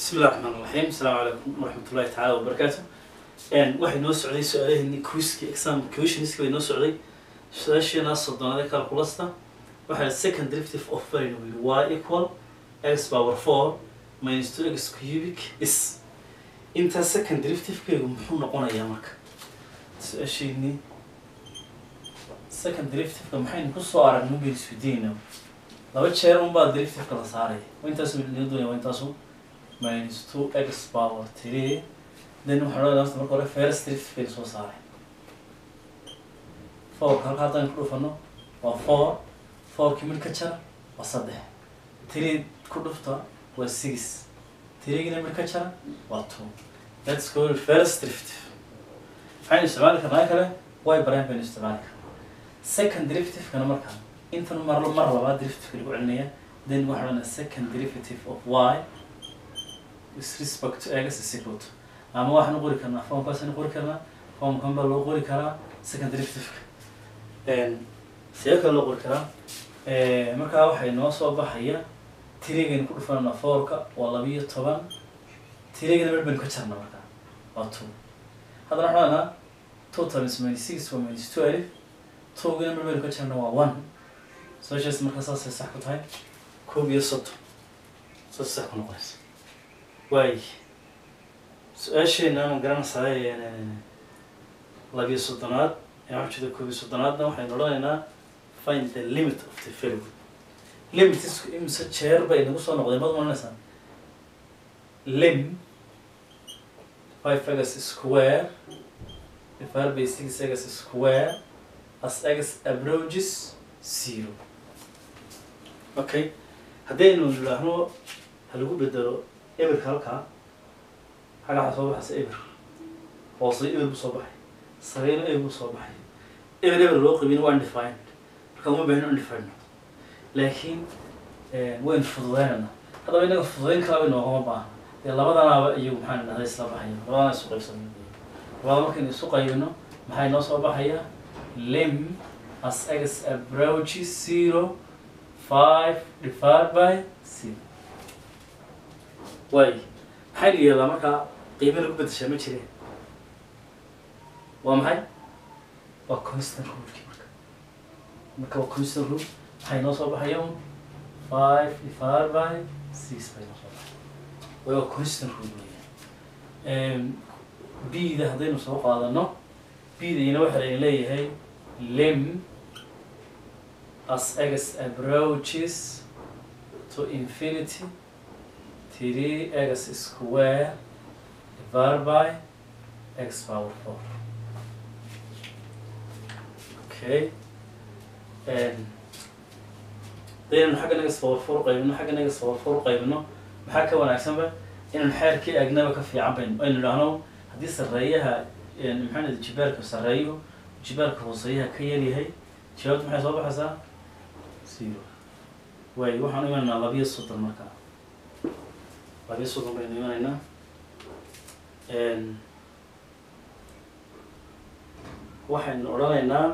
bismi illahi raxmaan raxiim asalaamu calaykum waraxmatullahi tacaala wabarakaatu waxay noo socday su-aalaheenii quiski exam questionska bay noo socday su-aasheena soddonaad ee calculasta waxaa second derivative of variable y equal x power four minus two x cubic is intaa second derivative-keegu muxuu noqonayaa marka su-aasheenii second derivative-ka maxaynu kusoo aragnay baynu isweydiinayna laba jeer unbaa derivative-ka la saaraya waa intaasu laga doonaya waa intaasu minus two x power three then waxaan odhanaya horta marka hore first derivative baynu soo saaray fourka halka haddaan ku dhufano waa four fourkii mid ka jara waa saddex three ku dhufta waa six threegina mid ka jara waa two that's called first derivative waxaynu isticmaali karnaa kale y baraan baynu isticmaali karnaa second derivative-kana markaa intan mar mar labaad derivative-ka lagu celinaya then waxaan odhanaya second derivative of y with respect to x is equal to ama waxaan u qori karnaa formkaasaan u qori karnaa formkan baa loo qori karaa second derivative-ka sidee kale loo qori karaa markaa waxay noo soo baxaya tirigaynu ku dhufanana fourka waa labiyo toban tirigana mid baynu ka jarna markaa waa two haddana waxaan odhanaa two times minus six waa minus two alif towgina mid baynu ka jarna waa one socials markaa saasay sax ku tahay koob iyo soddon saas sax ku noqonaysa waay su-aasheena ma garanaysaa labiyo soddonaad ee waxaa jeeda koob iyo soddonaadna waxaynu odhanaynaa find the limit of the variable limit isku imise jeer bay nagu soo noqdeen baad maranaysaa lim five x square divided by six x square as x approaches zero okay haddaynu nidhaahno ha lagu bedelo eberka halkaa xagga waxaa soo baxaysa eber hoose eber buu soo baxay sareyna eber buu soo baxay eber eber loo qabin waa undefined marka uma baahno undefined laakiin waynu fududeynayna haddaba inaga fududeyn kalaba inoogama baahna dee labadanaaba iyagu maxaan dhahday isla baxaya labadana isu qaybsano labada markaynu isu qaybino maxay noo soo baxaya lim as x approaches zero five divided by zero waay maxaynu yeelaa markaa qiime lagu bedeshaa ma jireen waa maxay waa constant ruleki marka marka waa constant rule maxay noo soo baxaya un five divided by six bay noo soo baxay way waa constant rule weeyaan b-da haddaynu soo qaadano b-dayna waxa layna leeyahay lim as x approaches to infinity three x square divided by x power four. Okay. And then xagga naga power four qaybino xagga naga power four qaybino maxaa ka wanaagsanba inaan xeerkii agnaba ka fiican bayno aynu idhaahno haddii sarreeyaha maxaa nidi jibaarka sarreeyo jibaarka hooseeyaha ka yaryahay jawaabtu maxay soo baxaysaa zero waay waxaan imanaynaa labiyo soddon markaa labiyo soddon baynu imanaynaa waxaynu odhanaynaa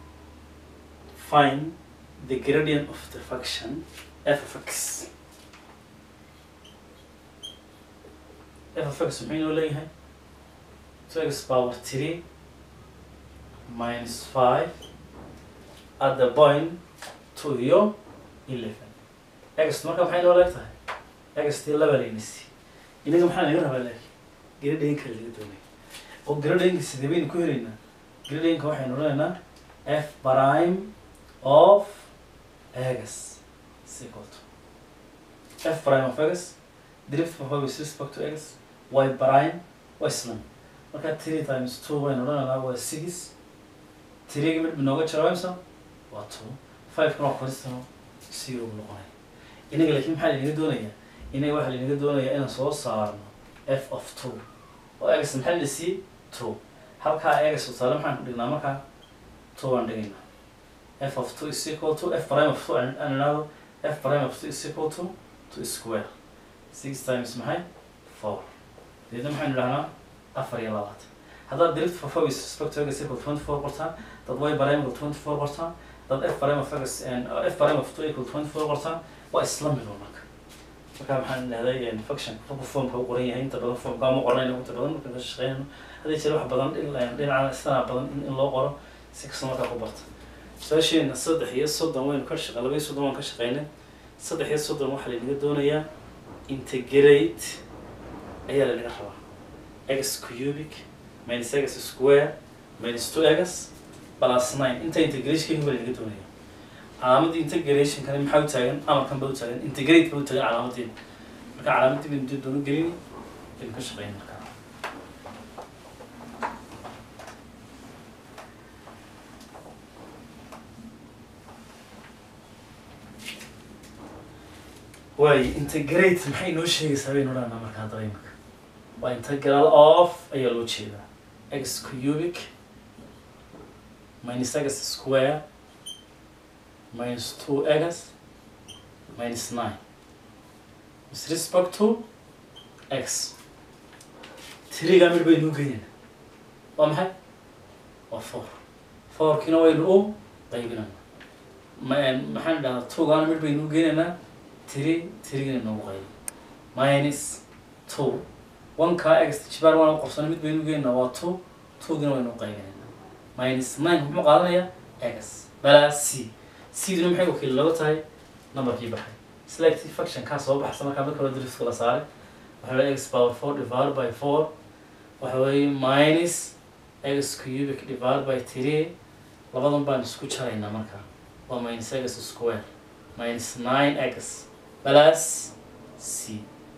find the gradient of the function f of x f of x muxuu inoo leeyahay two x power three minus five at the point two iyo eleven x marka maxay noo leeg tahay x tii laba laynisi inaga maxaa naga rabaa laakiin gradeenka laga doonaya oo gradeenka sidee baynu ku helaynaa gradeenka waxaynu odhanaynaa f prime of x is equal to f prime of x derivative of y with respect to x y prime waa islam marka three times two baynu odhanaynaa waa six three mid nooga jira imsa waa two five kana waa koristano zero buu noqonaya inaga laakiin maxaa lanaga doonayaa inaga waxaa lanaga doonayaa inaan soo saarno f of two oo x maxaa la siiyey two halkaa x tusaale maxaan ku dhignaa markaa two aan dhigaynaa f of two is equal to f prime of two aan idhaahdo f prime of two is equal to two square six times maxay four deedna maxaynu idhahnaa afar iyo labaatan haddaad derivative of y with respect to x equal twenty four qortaan dad y prime equal twenty four qortaan dad f prime of x and f prime of two equal twenty four qortaan waa isla mid oo marka marka maxaan dhahday function markuu formka u qoran yahay inta badan formka ama qornayna inta badan markaan ka shaqeynayno hadii jira wax badan dhin- dhinaca istana badan in in loo qoro si kasta markaa ku barta su-aasheena saddex iyo soddon waynu ka shaqe laba iyo soddon waan ka shaqeynay saddex iyo soddon waxaa laynaga doonayaa integrate ayaa laynaga rabaa x cubic minus x square minus two x plus nine inta integrationka baa laynaga doonaya calaamadda integrationkani maxaa u taagan amarkan ba u taagan integrate ba u taagan calaamadeeda marka calaamadii baynu dib doona gelini baynu ka shaqeyn markaa waayo integrate maxay inoo sheegaysaa baynu odhanaa markaa dareemka waa integral of ayaa loo jeedaa x cubic minus x square minus two x minus nine with respect to x tiriga mid baynu u geynayna waa maxay waa four fourkiina waynu u qaybinana ma- maxaan dhahdaa twogaana mid baynu u geynaynaa tiri tirigina noogu qaybi minus two oneka x jibaar waana qorsana mid baynu u geynaynaa waa two twogina waynu u qaybinaynaa minus nine muxuu qaadanayaa x balaa c c-duna maxay wakiil looga tahay numberkii baxay selective function kaa soo baxsa markaa marka hore drift la saaray waxa weeye x power four divided by four waxa weeye minus x cubic divided by three labadan baan isku jaraynaa markaa waa minus x square minus nine x plus c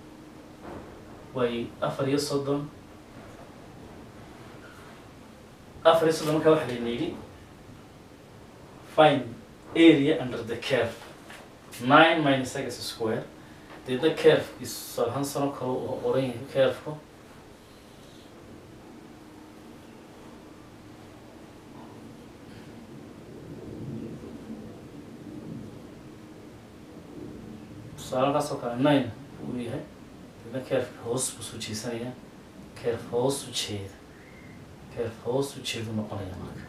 way afar iyo soddon afar iyo soddon markaa waxaa layna yidhi find area under the curve nine minus x square deedna curvekiisu salhan sano kale oo oran yahay curveku tusaalakaas oo kale nine uu yahay deedna curveka hoos buu soo jeesanaya curve hoos u jeeda curve hoos u jeedu noqonaya marka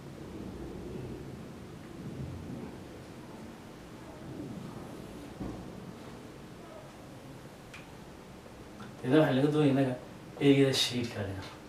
deedna waxaa laga doonaya inaga eegada shadeka laga rabo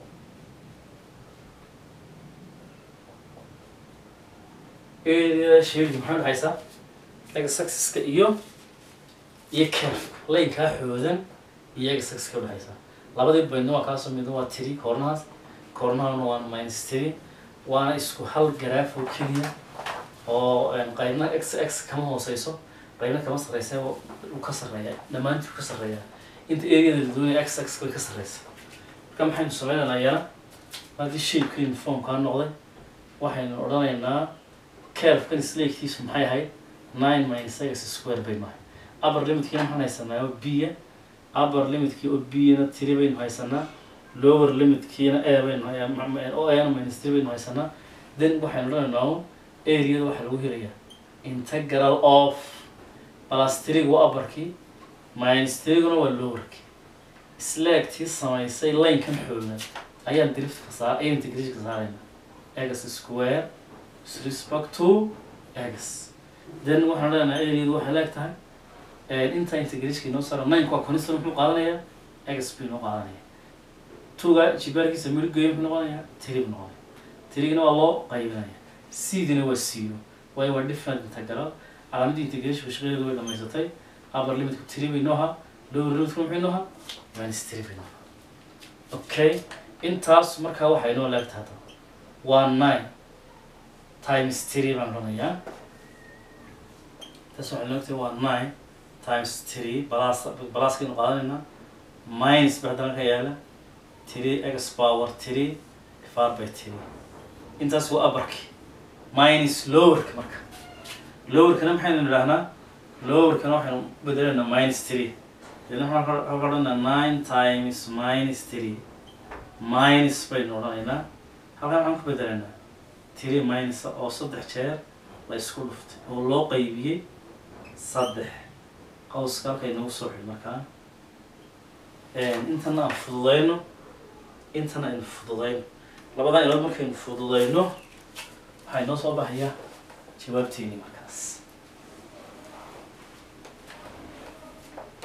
eegada shadeka maxay udhexaysaa x axis-ka iyo iyo curve laynkaa xoodan iyo x axis-ka udhexaysaa labadii baydna waa kaasoo midna waa tiri koornahaas koornahana waa minus tiri waana isku hal garaaf oo keliya oo qaybna x x kama hooseyso qaybna kama sarreysa uu ka sarreeya dhammaantii uu ka sarreeya inta areada la doonaya x x way ka sarreysa marka maxaynu sameynaynaa iyana haddii shapekeenu formkaa noqday waxaynu odhanaynaa curvekan isleegtiisu maxay ahayd nine minus x square baynu ahay upper limitkiina maxaan haysanaa oo b-ya upper limitkii oo b-na tiri baynu haysanaa lower limitkiina a baynu hay- oo ana minus tiri baynu haysanaa then waxaynu odhanaynaa un areada waxaa lagu helayaa integral of plus tiriga waa upperkii minus tiriguna waa lowerkii slaagtii samaysay linekan xoogan ayaan driftka saar ayaan integrationka saarayna x square with respect to x then waxaan leenahay areadu waxay leeg tahay inta integrationka inoo saara nineka waa constant muxuu qaadanayaa x buu inoo qaadanaya tuga jibaarkiisa midhgeeyo muxuu noqonayaa tiri buu noqonaya tirigina waa loo qaybinaya c-dina waa zero waayo waa different integral calaamadii integrationka shaqadeedu way dhamaysatay upper limitku tiri bay noo ahaa lower limitku maxay noo ahaa minus tiri bay noo ahaa okay intaas markaa waxay inoo leeg tahay hadda waa nine times three baan odhanayaa taas waxay noogtahay waa nine times three balas balaaskaynu qaadanaynaa minus ba haddana ka yaala three x power three divided by three intaas waa upperki minus lowerka marka lowerkana maxaynu idhahnaa lowerkana waxaynu bedelaynaa minus three deedna waxaan ka odhanaa nine times minus three minus baynu odhanaynaa halkan waxaan ku bedelaynaa three minus oo saddex jeer la isku dhuftay oo loo qaybiyey saddex qawska halka inoogu soo xidhi markaa intana aan fududayno intana aynu fududayno labadan ilood markaynu fududayno waxaa inoo soo baxaya jawaabteeni markaas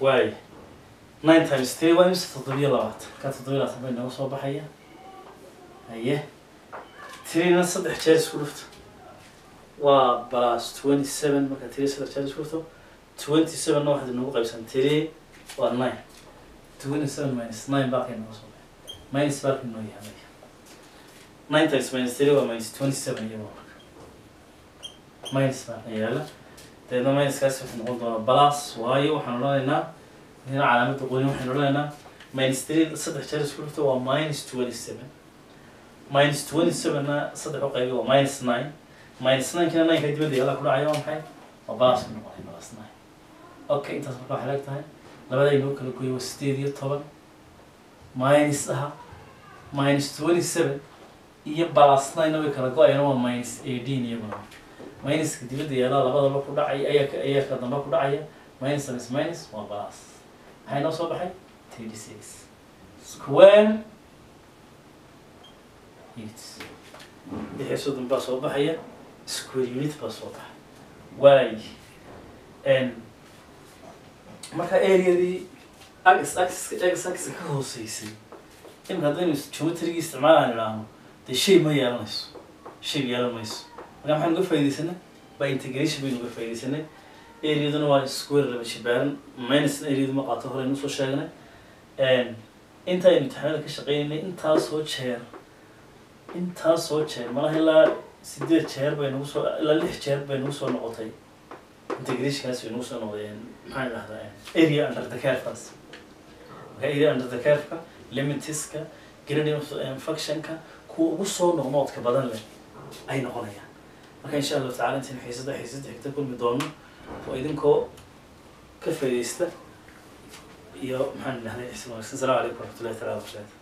waayo nine times three waa imse toddobiyo labaatan ka toddobiyo labaatan bay nooga soo baxaya haye three-na saddex jeer isku dhufto waa plus twenty seven marka three saddex jeer isku dhufto twenty seven-na waxaad noogu qaybsan three waa nine twenty seven minus nine baakay nooga soo baxay minus baakay noo yahay nine times minus three waa minus twenty seven iyagoo marka minus baa yaala dabeedna minuskaasi wuxuu noqon doonaa plus waayo waxaan odhanaynaa hina calaamada qonin waxaynu odhanaynaa minus three saddex jeer isku dhufto waa minus twenty seven minus twenty seven-na saddex u qaybi waa minus nine minus nine-kina nine-ka dibadda yaala ku dhacaya waa maxay waa plus ku noqonay plus nine okay intaas marka waxay leeg tahay labada inoo kala gooyo waa sideed iyo toban minus aha minus twenty seven iyo plus nine way kala go-ayaan waa minus eighteen iyaguna minuska dibadda yaala labadaba ku dhacaya ayaa ka ayaa ka damba ku dhacaya minus minus minus waa plus maxay noo soo baxay thirty six square units wixii soddon baa soo baxaya square unit baa soo baxay waay n marka areadii axis axis x axis ka hooseysay imika haddaynu geometrigii isticmaalaan idhaahno dee shay ma yeelanayso shay yeelan mayso marka maxaan uga faaidaysanay by integration baynu uga faaidaysanay areaduna waa square laba jibaaran minusna areadu ma qaato horeynu usoo sheegnay intaynu imtixaanada ka shaqeynaynay intaasoo jeer intaasoo jeer malaha ilaa sideed jeer bay nagu soo ilaa lix jeer bay nagu soo noqotay integrationkaas bay nagu soo noqdeen maxaan idhahdaa area under the curve-kaas marka area under the curve-ka limitiska gradient functionka kuwa ugu soo noqnoodka badan leh ay noqonayaan marka insha allahu tacala intayn xiisada xiisada xigta kulmi doono oo idinkoo ka faaidaysta iyo maxaan idhahday ixsan wanaagsan asalaamu calaykum waraxmatullahi taala wabarakaatu